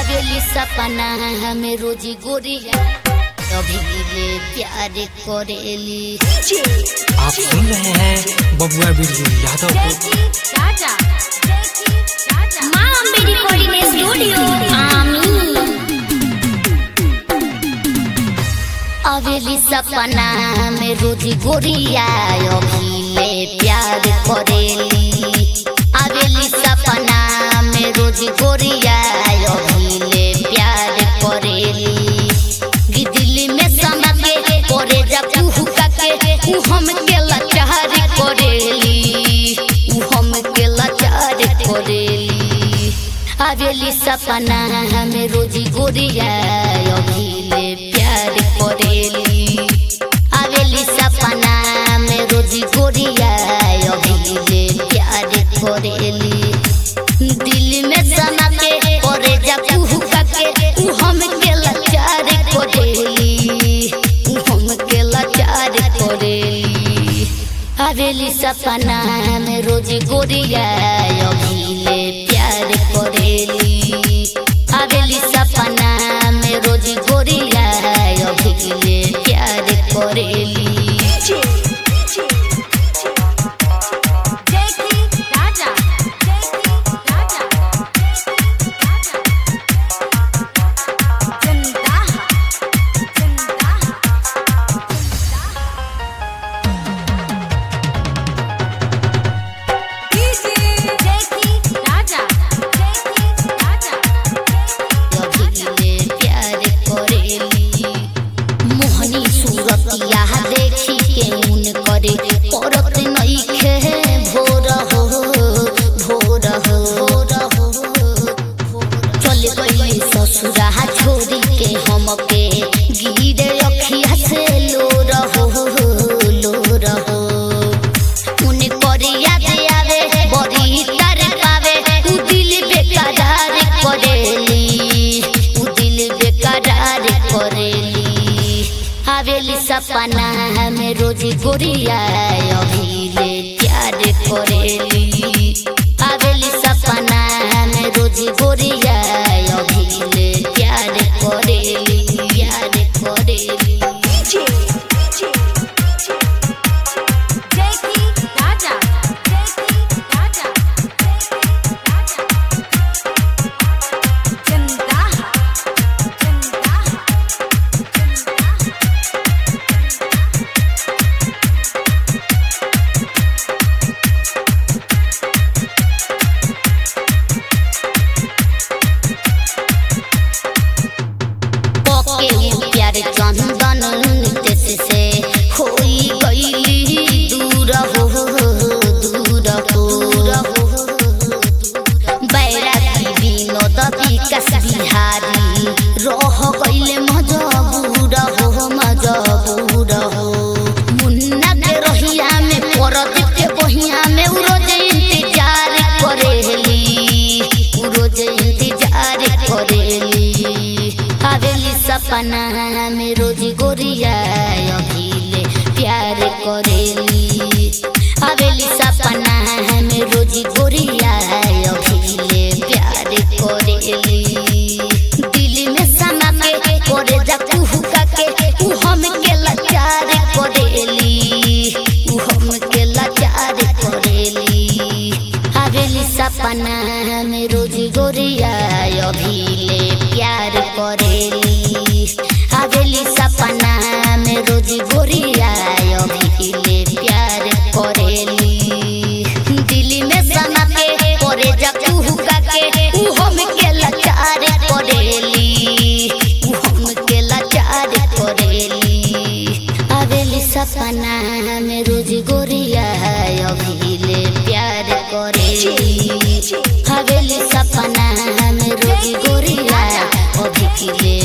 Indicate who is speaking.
Speaker 1: हवेली सपना हमें रोजी गोरिया अभी ले प्यार करेली
Speaker 2: आप सुन रहे हैं बबुआ बिरजू यादव को
Speaker 1: माँ अम्बे रिकॉर्डिंग स्टूडियो आमी हवेली सपना में रोजी गोरिया अभी ले प्यार करेली हवेली सपना में रोजी गोरिया अभी ले प्यार करेली गी दिल्ली में समा के करे जा कुहुका के उ हम के लाचार करेली उ हम के लाचार करेली हवेली सपना हमें रोजी गोरिया अभी ले प्यार करेली हवेली सपना में रोजी गोरिया अभी ले प्यार करेली दिल में समा के करे जा कुहुका के उ हम के लाचार करेली उ हम के लाचार करेली हवेली सपना में रोजी गोरिया अभी ले प्यार करेली हवेली सपना में रोजी गोरिया अभी ले प्यार करेली अभिले प्यार करेली मोहनी सूरतिया देखी के उन करे परत नइखे भोर हो भोर हो भोर हो चल गई ससुरा छोड़ी के हमके गिरे अखिया से लोर हो लोर हो उन करिया दे आवे बड़ी तर पावे उ दिल बेकरार करेली उ दिल बेकरार करेली हवेली सपना में रोजी गोरिया अभी ले प्यार करेली हवेली सपना में रोजी गोरिया अभी ले प्यार करेली प्यार करेली पके उ प्यार चंदन नितेश से होई गईली दूर हो दूर हो बैरागी विनोद विकास बिहारी रह गईले मजबूर हो मजबूर हो मुन्ना के रहिया में परदीप के बहिया में उ रोज इंतजार करेली उ रोज इंतजार करेली हवेली सपना में रोजी गोरिया अभी ले प्यार करेली हवेली सपना में रोजी गोरिया अभी ले प्यार करेली दिल में समा के करे जा कुहुका के उ हम के लाचार करेली उ हम के लाचार करेली हवेली सपना में रोजी गोरिया अभी ले प्यार करेली हवेली सपना में रोजी गोरिया अभी ले प्यार करेली दिल में समा के करे जा कुहुका के उ हम के लाचार करेली उ हम के लाचार करेली हवेली सपना में रोज गोरिया अभी ले प्यार करेली हवेली सपना में रोज गोरिया अभी ले